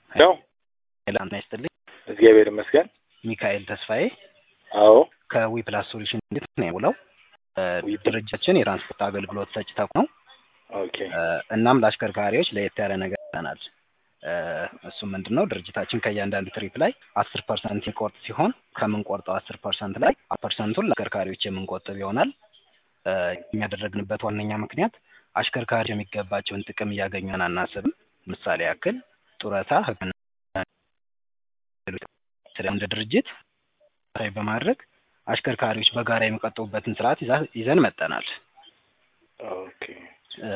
ነው። ጤና ይስጥልኝ። እግዚአብሔር ይመስገን። ሚካኤል ተስፋዬ አዎ ከዊፕላስ ሶሉሽን እንዴት ነው የውለው ዊፕ- ድርጅታችን የትራንስፖርት አገልግሎት ሰጪ ተቋም ነው። ኦኬ እ፣ እናም ለአሽከርካሪዎች ለየት ያለ ነገር ይዘናል። እ፣ እሱም ምንድን ነው ድርጅታችን ከእያንዳንዱ ትሪፕ ላይ አስር ፐርሰንት የሚቆርጥ ሲሆን ከምንቆርጠው አስር ፐርሰንት ላይ ፐርሰንቱን ለአሽከርካሪዎች የምንቆጥብ ይሆናል። እ፣ የሚያደረግንበት ዋነኛ ምክንያት አሽከርካሪዎች የሚገባቸውን ጥቅም እያገኙን አናስብም። ምሳሌ ያክል ጡረታ፣ ሕክምና እንደ ድርጅት ላይ በማድረግ አሽከርካሪዎች በጋራ የሚቆጥቡበትን ስርዓት ይዛ- ይዘን መጠናል። ኦኬ እ፣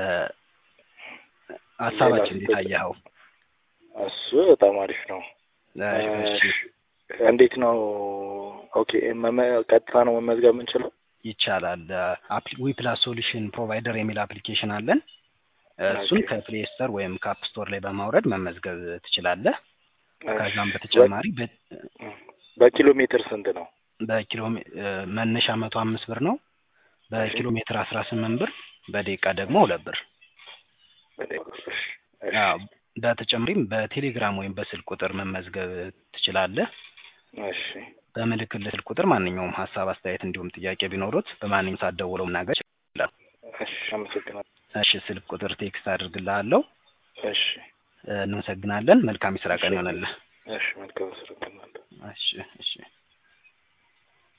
ሀሳባችን እንዴት አየኸው? እሱ በጣም አሪፍ ነው። እሺ፣ እንዴት ነው? ኦኬ መመ- ቀጥታ ነው መመዝገብ የምንችለው? ይቻላል። ዊፕላስ ሶሉሽን ፕሮቫይደር የሚል አፕሊኬሽን አለን። እሱን ኦኬ። ከፕሌይ ስቶር ወይም ከአፕ ስቶር ላይ በማውረድ መመዝገብ ትችላለህ። ከዛም እሺ። በተጨማሪ በ- በኪሎ ሜትር ስንት ነው? በኪሎ ሜ- እ፣ መነሻ መቶ አምስት ብር ነው። በኪሎ ሜትር አስራ ስምንት ብር፣ በደቂቃ ደግሞ ሁለት ብር። እሺ፣ እሺ። አዎ፣ በተጨማሪም በቴሌግራም ወይም በስልክ ቁጥር መመዝገብ ትችላለህ። እሺ በምልክት ስልክ ቁጥር ማንኛውም ሀሳብ፣ አስተያየት እንዲሁም ጥያቄ ቢኖሩት በማንኛውም ሰዓት ደውለው መናገር ይችላል። እሺ፣ አመሰግናለሁ። እሺ፣ ስልክ ቁጥር ቴክስት አድርግልሃለሁ። እሺ እ፣ እናመሰግናለን። መልካም የስራ ቀን ይሆነልህ። እሺ፣ መልካም ስራ። እሺ እሺ